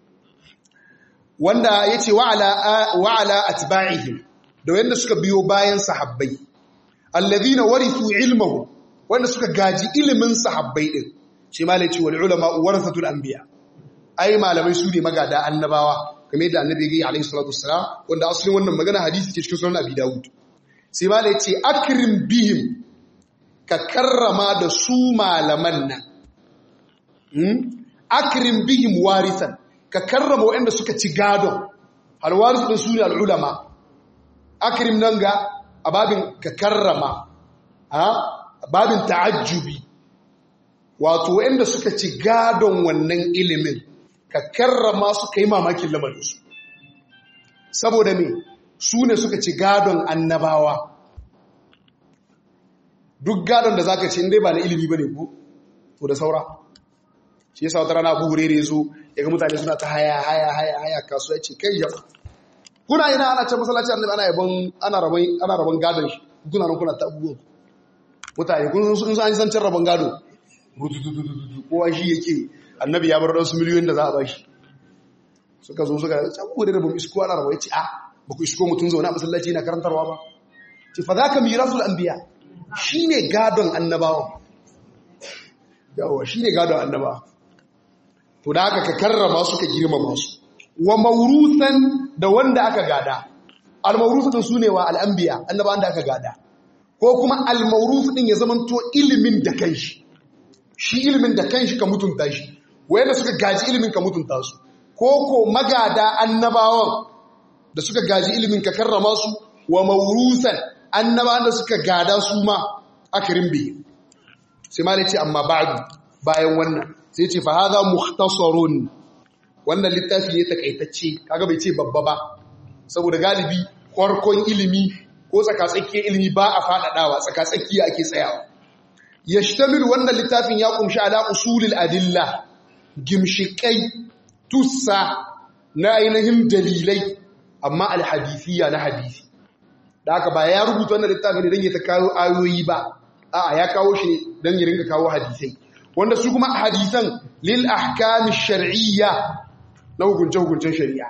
S1: wanda ya ce wa'ala atba'ihim da wanda suka biyo bayan sahabbai allazina warithu ilmahu wanda suka gaji ilimin sahabbai din shi malai ce wal ulama warathatul anbiya ai malamai su ne magada annabawa kamar yadda annabi ya yi alaihi salatu wassalam wanda asalin wannan magana hadisi ke cikin sunan abi dawud sai malai ce akrim bihim ka karrama da su malaman nan akrim bihim warisan ka karrama waɗanda suka ci gadon alwaris din su ne al'ulama akrim nan ga a babin ka karrama a babin ta'ajjubi wato waɗanda suka ci gadon wannan ilimin ka karrama su ka yi mamakin lamarinsu saboda me su ne suka ci gadon annabawa duk gadon da za ka ci inda ba na ilimi ba ne ko to da saura shi yasa wata rana Abu Hurairah yazo yaga mutane suna ta haya haya haya haya kasuwa ce kai ya kuna ina ana can masallaci annabi ana yabon ana rabon ana rabon gadon shi kuna nan kuna ta abubuwa mutane kun sun san san rabon gado kowa shi yake annabi ya bar dan su miliyoyin da za a bashi suka zo suka Abu Hurairah ba isko ana rabon yace a ba ku isko mutun zauna a masallaci yana karantarwa ba ce fa zaka mirasul anbiya shine gadon annabawa yawa shine gadon annabawa to da aka ka karrama su ka girmama su wa maurusan da wanda aka gada al-mawrus din sune wa al-anbiya annabawan da aka gada ko kuma al-mawrus din ya zamanto ilimin da kanshi shi ilimin da kanshi ka mutunta shi wayanda suka gaji ilimin ka mutunta su ko ko magada annabawan da suka gaji ilimin ka karrama su wa maurusan annabawan da suka gada su ma akirin bi sai ma ce amma ba'du bayan wannan sai ce fa hadha mukhtasarun wannan littafi ne takaitacce kaga bai ce babba ba saboda galibi farkon ilimi ko tsakatsakiyar ilimi ba a faɗaɗawa tsakatsakiya ake tsayawa yashtamil wannan littafin ya kumshi ala usulil adilla gimshikai tussa na ainihin dalilai amma alhadisiya na hadisi da haka ba ya rubuta wannan littafin ne don ya ta kawo ayoyi ba a'a ya kawo shi ne don ya rinka kawo hadisai wanda su kuma hadisan lil ahkami shar'iyya na hukunce-hukuncen shari'a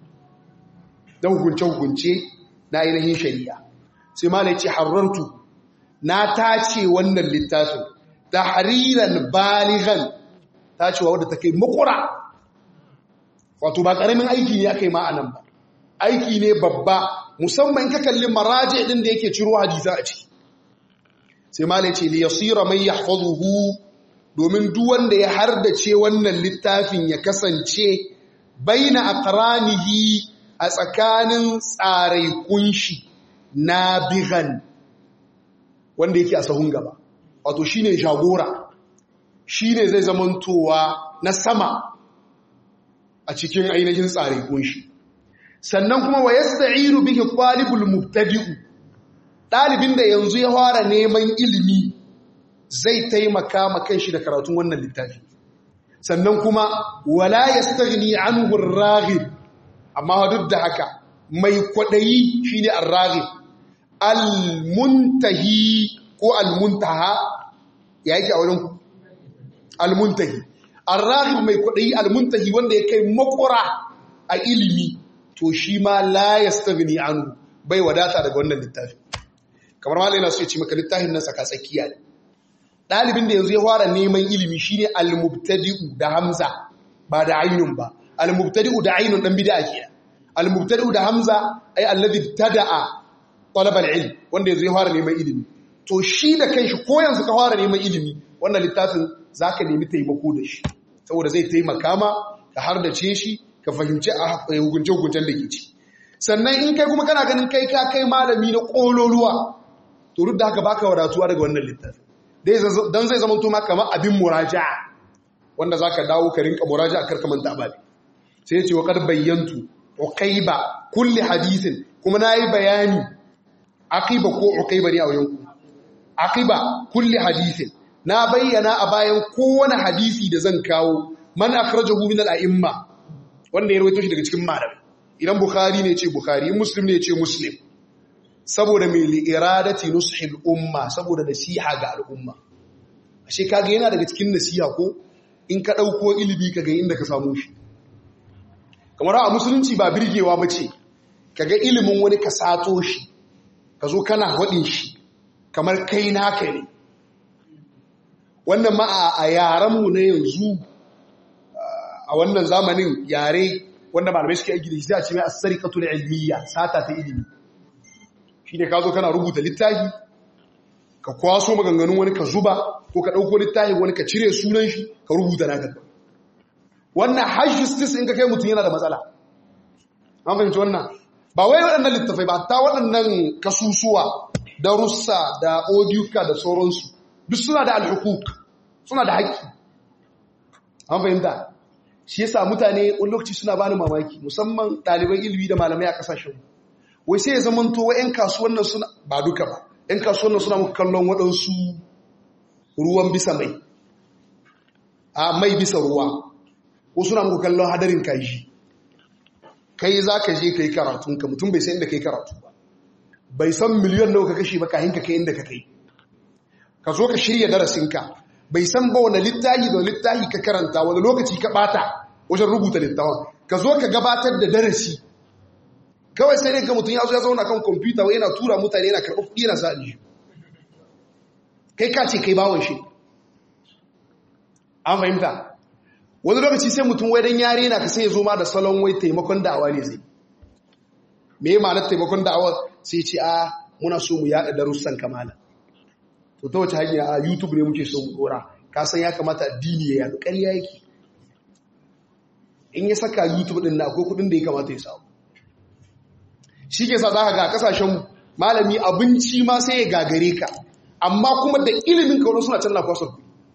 S1: na hukunce-hukunce na ainihin shari'a sai ma ce harartu na tace wannan littafin tahriran baligan tacewa wadda ta kai makura wato ba karamin aiki ne aka yi ma'anan ba aiki ne babba musamman ka kalli maraje din da yake ciro hadisa a ciki sai ma ce li yasira man yahfazuhu domin duk wanda ya hardace wannan littafin ya kasance baina aqranihi a tsakanin tsarai kunshi na bigan wanda yake a sahun gaba wato shine jagora shine zai zamantowa na sama a cikin ainihin tsarai kunshi sannan kuma wa yasta'iru bihi talibul mubtadi'u dalibin da yanzu ya fara neman ilimi zai taimaka ma kanshi da karatun wannan littafi sannan kuma wala yastaghni anhu ar-raghib amma duk da haka mai kwadayi shine ar-raghib al-muntahi ko al-muntaha ya yake a wurin al-muntahi ar-raghib mai kwadayi al-muntahi wanda ya kai makura a ilimi to shi ma la yastaghni anhu bai wadata daga wannan littafi kamar malai na so ya ce maka littafin nan saka tsakiya ne ɗalibin da yanzu ya fara neman ilimi shine al-mubtadi'u da hamza ba da ainun ba al-mubtadi'u da ainun dan bid'a ke al-mubtadi'u da hamza ay alladhi tada'a talab al-ilm wanda yanzu ya fara neman ilimi to shi da kanshi ko yanzu ka fara neman ilimi wannan littafin zaka nemi taimako da shi saboda zai taimaka ma ka har da ce shi ka fahimci a hukunce hukuncen da ke ci sannan in kai kuma kana ganin kai ka kai malami na kololuwa to duk da haka baka wadatuwa daga wannan littafin don zai zama tuma kamar abin muraja'a wanda za ka dawo ka rinka muraja'a karka manta ababe sai ce wa kar bayyantu uqaiba kulli hadithin kuma nayi bayani aqiba ko uqaiba ne a wajen ku aqiba kulli hadithin na bayyana a bayan kowane hadisi da zan kawo man akhrajahu min al-a'imma wanda ya rawaito shi daga cikin malamai idan bukhari ne ce bukhari muslim ne ce muslim saboda mai li'iradati nushil umma saboda nasiha ga al'umma ashe kaga yana daga cikin nasiha ko in ka dauko ilimi kaga inda ka samu shi kamar a musulunci ba birgewa bace kaga ilimin wani ka sato shi ka zo kana hadin shi kamar kai naka ne wannan ma a yaran mu na yanzu a wannan zamanin yare wanda malamai suke aiki da shi a ce mai as-sariqatul ilmiya sata ta ilimi shi ne ka zo kana rubuta littafi ka kwaso maganganun wani ka zuba ko ka ɗauko littafi wani ka cire sunan shi ka rubuta naka wannan hajjistis in ka kai mutum yana da matsala an fahimci wannan ba wai waɗannan littafai ba ta waɗannan kasusuwa da russa da odiyuka da sauransu duk suna da alhukuk suna da haƙƙi an fahimta shi yasa mutane wani lokaci suna bani mamaki musamman ɗaliban ilimi da malamai a ƙasashen wai sai ya zamanto wa 'yan kasuwan nan suna ba duka ba 'yan kasuwan nan suna muka kallon waɗansu ruwan bisa mai a mai bisa ruwa ko suna muku kallon hadarin kaji kai za ka je ka yi karatunka mutum bai san inda ka yi karatu ba bai san miliyon nawa ka kashe ba kahin ka kai inda ka kai ka zo ka shirya darasinka bai san ba wani littahi da littahi ka karanta wani lokaci ka bata wajen rubuta littafin ka zo ka gabatar da darasi kawai sai dai ka mutum ya zo ya zauna kan kwamfuta wai yana tura mutane yana karɓar kuɗi yana sa aljihu kai ka ce kai bawon shi an fahimta wani lokaci sai mutum wai dan yare na ka sai ya zo ma da salon wai taimakon da'awa ne zai me ya ma'anar taimakon da'awa sai ce a muna so mu yaɗa darussan kamala to ta wace hanya a youtube ne muke so mu dora ka san ya kamata addini ya yaɗu ƙarya yake in ya saka youtube ɗin na akwai kuɗin da ya kamata ya samu shi ke sa za ka ga kasashen malami abinci ma sai ya gagare ka amma kuma da ilimin kawo suna can na kwasar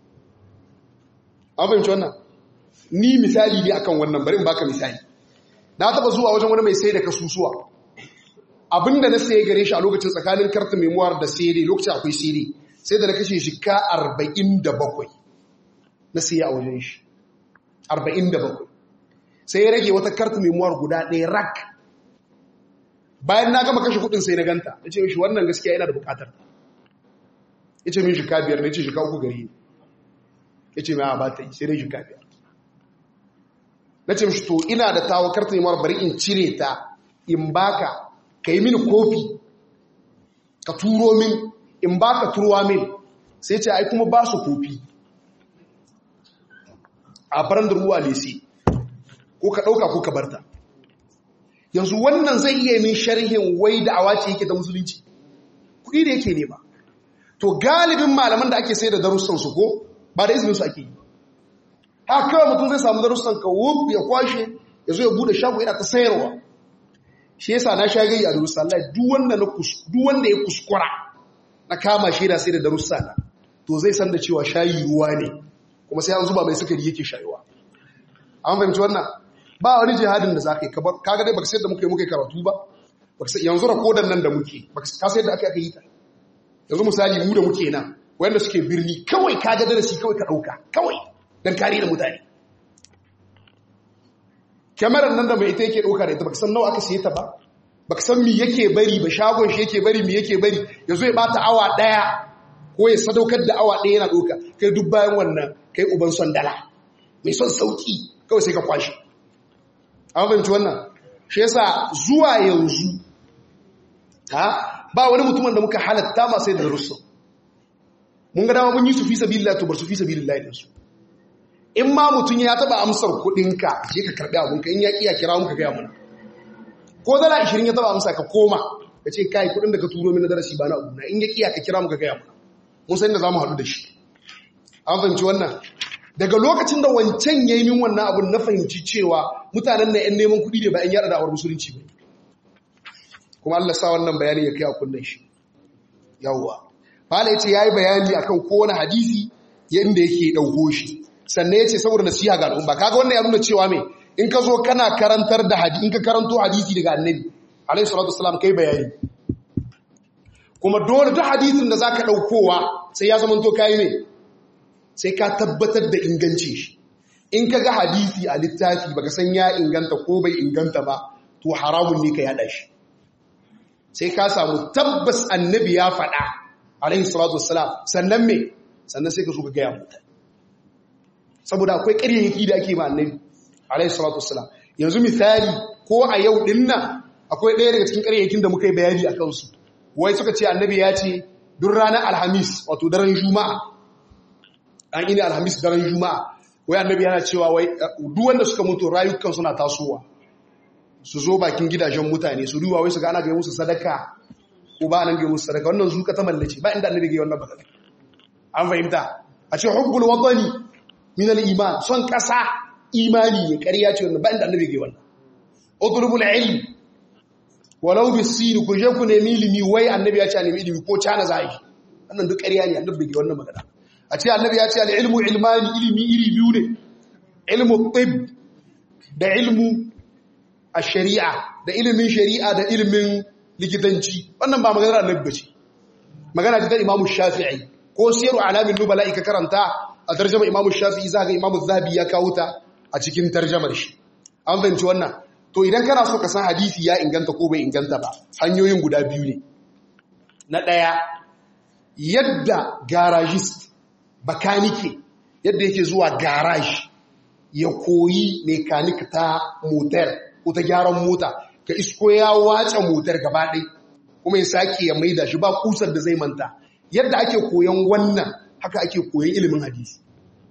S1: an fahimci wannan ni misali ne akan wannan bari in baka misali na taba zuwa wajen wani mai sai da kasusuwa abinda na saye gare shi a lokacin tsakanin karta memoir da sere lokacin akwai sere sai da na kashe shi ka 47 na saye a wajen shi 47 sai ya rage wata karta memoir guda ɗaya rak bayan na gama kashe kudin sai na ganta ya ce mishi wannan gaskiya yana da bukatar ya ce min shika biyar na ce shika uku gari ne ya ce mai ba ta yi sai dai shika biyar na ce mishi to ina da tawo karta yi bari in cire ta in baka ka yi mini kofi ka turo min in baka turuwa min sai ce ai kuma ba su kofi a faran da ruwa lesi ko ka ɗauka ko ka barta yanzu wannan zai iya min sharhin wai da awace yake da musulunci kuɗi da yake nema to galibin malaman da ake sai da darussan su ko ba da izinin su ake yi haka kawai mutum zai samu darussan ka wuf ya kwashe ya zo ya bude shago yana ta sayarwa shi yasa na sha gai a darussan Allah duk wanda na duk wanda ya kuskura na kama shi da sai da darussa na to zai san da cewa shayi ruwa ne kuma sai an zuba mai sukari yake shayuwa an fahimci wannan ba wani jihadin da za ka yi kaga dai baka sayar da muka yi muka yi karatu ba yanzu rakodan nan da muke ka sayar da aka aka yi ta yanzu misali mu da muke nan wanda suke birni kawai kaga darasi kawai ka ɗauka kawai don kare da mutane kyamarar nan da mai ita yake ɗauka da ita baka san nawa aka siye ta ba baka san mi yake bari ba shagon shi yake bari mi yake bari ya zo ya bata awa ɗaya ko ya sadaukar da awa ɗaya yana ɗauka kai duk bayan wannan kai uban son dala mai son sauki kawai sai ka kwashe an fahimci wannan shi yasa zuwa yanzu ha ba wani mutumin da muka halatta ma sai da rusul mun ga dama mun yi su fi sabilillah to bar su fi sabilillah din su in ma mutum ya taba amsar kudinka je ka karbi abunka in ya kiya kira muka ga mana ko dala 20 ya taba amsa ka koma ka ce kai kudin da ka turo min na darasi ba na abu na in ya kiya ka kira muka ga mana mun san da zamu haɗu da shi an fahimci wannan daga lokacin da wancan ya yi min wannan abin na fahimci cewa mutanen na 'yan neman kuɗi ne ba 'yan yada da'awar musulunci ba kuma Allah sa wannan bayani ya kai a kunnen shi yawwa fala yace yayi bayani akan kowane hadisi yanda yake dauko shi sannan yace saboda nasiha ga al'umma kaga wannan ya nuna cewa me in ka zo kana karantar da hadisi in ka karanto hadisi daga annabi alaihi salatu wassalam kai bayani kuma dole duk hadisin da zaka daukowa sai ya zama to kai me sai ka tabbatar da ingancin shi in ka ga hadisi a littafi baka san ya inganta ko bai inganta ba to haramun ne ka yada shi sai ka samu tabbas annabi ya faɗa alaihi salatu wassalam sannan me sannan sai ka so ka gaya mutane saboda akwai ƙaryayyaki da ake ma annabi alaihi salatu wassalam yanzu misali ko a yau din nan akwai ɗaya daga cikin ƙaryayyakin da muka yi bayani a kansu wai suka ce annabi ya ce duk ranar alhamis wato daren juma'a an ini alhamis daren juma'a wai annabi yana cewa wai duk wanda suka mutu rayukan suna tasowa su zo bakin gidajen mutane su duba wai su ga ana ga musu sadaka ko ba nan ga musu sadaka wannan zuka ta mallace ba inda annabi ga wannan ba an fahimta a ce hubbul watani min al-iman son kasa imani ne ƙarya ce wannan ba inda annabi ga wannan utlubul ilm walau bisin ku je ku nemi ilimi wai annabi ya ce a nemi ilimi ko cana zai wannan duk ƙarya ne annabi ga wannan magana a ce annabi ya ce al-ilmu ilmani ilimi iri biyu ne ilmu tib da ilmu a shari'a da ilimin shari'a da ilimin likitanci wannan ba maganar annabi bace magana ta imamu shafi'i ko siyaru alamin nubala ka karanta a tarjama Imam Shafi'i za ga Imam Zahabi ya kawo ta a cikin tarjamar shi an fahimci wannan to idan kana so ka san hadisi ya inganta ko bai inganta ba hanyoyin guda biyu ne na ɗaya yadda garagist bakanike yadda yake zuwa garage ya koyi mekanik ta motar ko ta gyaran mota ka isko ya wace motar gaba ɗai kuma ya sake ya maida shi ba kusar da zai manta yadda ake koyon wannan haka ake koyon ilimin hadisi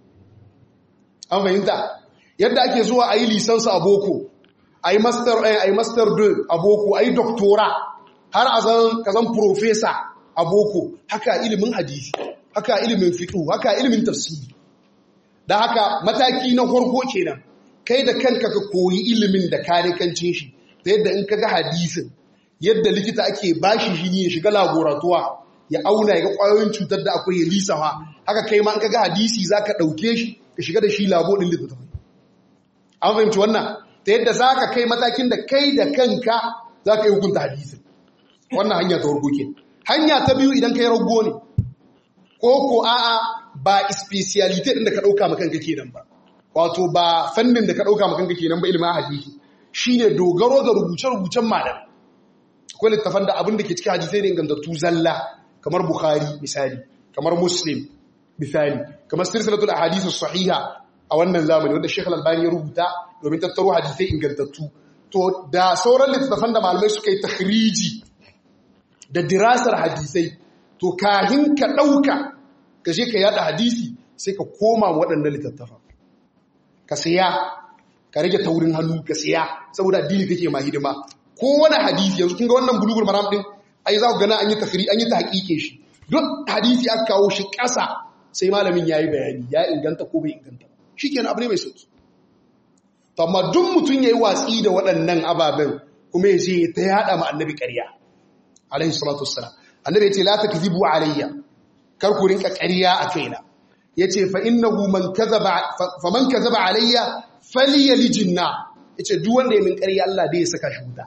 S1: an fahimta yadda ake zuwa a yi lisansa a boko a yi master a yi master a boko a yi doktora har a zan ka zan profesa a boko haka ilimin hadisi haka ilimin fiqh haka ilimin tafsiri da haka mataki na farko kenan kai da kanka ka koyi ilimin da kare kancin shi ta yadda in kaga hadisin yadda likita ake bashi shi ne ya shiga laboratuwa ya auna ya ga kwayoyin cutar da akwai ya lisawa haka kai ma in kaga hadisi zaka dauke shi ka shiga da shi labo din littattafai an fahimci wannan ta yadda zaka kai matakin da kai da kanka zaka yi hukunta hadisin wannan hanya ta farko kenan hanya ta biyu idan kai rago ne ko ko a'a ba speciality din da ka dauka maka kanka kenan ba wato ba fannin da ka dauka maka kanka kenan ba ilimin hadisi shine dogaro ga rubuce-rubucen malam akwai littafan da abin da ke cikin hadisai ne ingantattu zalla kamar bukhari misali kamar muslim misali kamar silsilatul ahadith sahiha a wannan zamani wanda Sheikh Al-Albani ya rubuta domin tattaro hadisai ingantattu to da sauran littafan da malamai suka yi takhriji da dirasar hadisai to kahin ka ɗauka ka je ka yada hadisi sai ka koma waɗannan littattafa ka siya ka rage taurin hannu ka siya saboda addini kake ma hidima ko wani hadisi yanzu kun ga wannan bulugul maram din ai za ku gana an yi takri an yi tahqiqe shi duk hadisi aka kawo shi ƙasa sai malamin yayi bayani ya inganta ko bai inganta shikenan abu ne mai sauki to amma duk mutun yayi watsi da waɗannan ababen kuma ya je ta yada ma annabi ƙarya alaihi salatu wassalam annabi yace la takzibu alayya kar ku rinka ƙarya a kaina yace fa innahu man kazaba fa man kazaba alayya falyalijinna yace duk wanda ya min ƙarya Allah dai ya saka shi wuta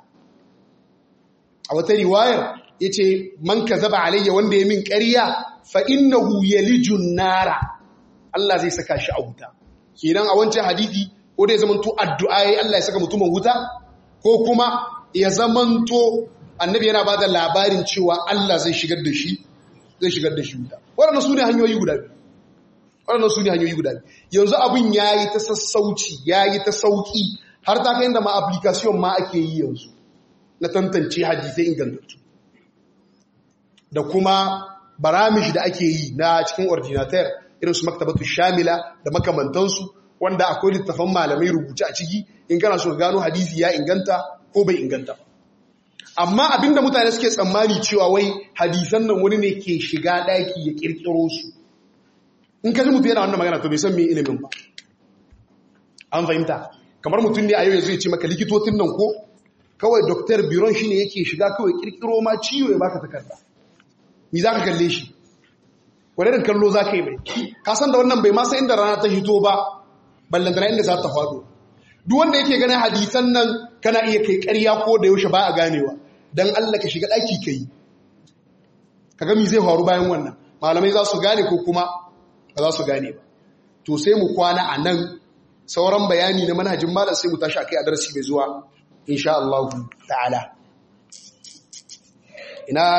S1: a wata riwayar yace man kazaba alayya wanda ya min ƙarya fa innahu yalijun nara Allah zai saka shi a wuta kenan a wancan hadisi ko dai zamanto addu'a yayi Allah ya saka mutumin wuta ko kuma ya zamanto annabi yana ba da labarin cewa Allah zai shigar da shi zai shigar da shi wuta waɗannan su ne hanyoyi guda biyu waɗannan su ne hanyoyi guda biyu yanzu abin ya yi ta sassauci ya yi ta sauƙi har ta kai da ma application ma ake yi yanzu na tantance hadisai ingantattu da kuma baramish da ake yi na cikin ordinateur irin su maktabatu shamila da makamantansu wanda akwai littafan malamai rubuce a ciki in kana so gano hadisi ya inganta ko bai inganta ba amma abinda mutane suke tsammani cewa wai hadisan nan wani ne ke shiga daki ya kirkiro su in ka ji mutum yana wannan magana to bai san me ilimin ba an fahimta kamar mutum ne a yau ya zai ce maka likitocin nan ko kawai doktor biron shine yake shiga kawai kirkiro ma ciwo ya baka takarda ni za ka kalle shi wani irin kallo za ka yi mai ka san da wannan bai masa inda rana ta hito ba ballantana inda za ta faɗo duk wanda yake ganin hadisan nan kana iya kai ƙarya ko da yaushe ba a ganewa don Allah ka shiga ɗaki ka yi ka gami zai faru bayan wannan malamai za su gane ko kuma ba za su gane ba to sai mu kwana a nan sauran bayani na manhajin malam sai mu tashi a kai a darasi mai zuwa insha Allah ta'ala ina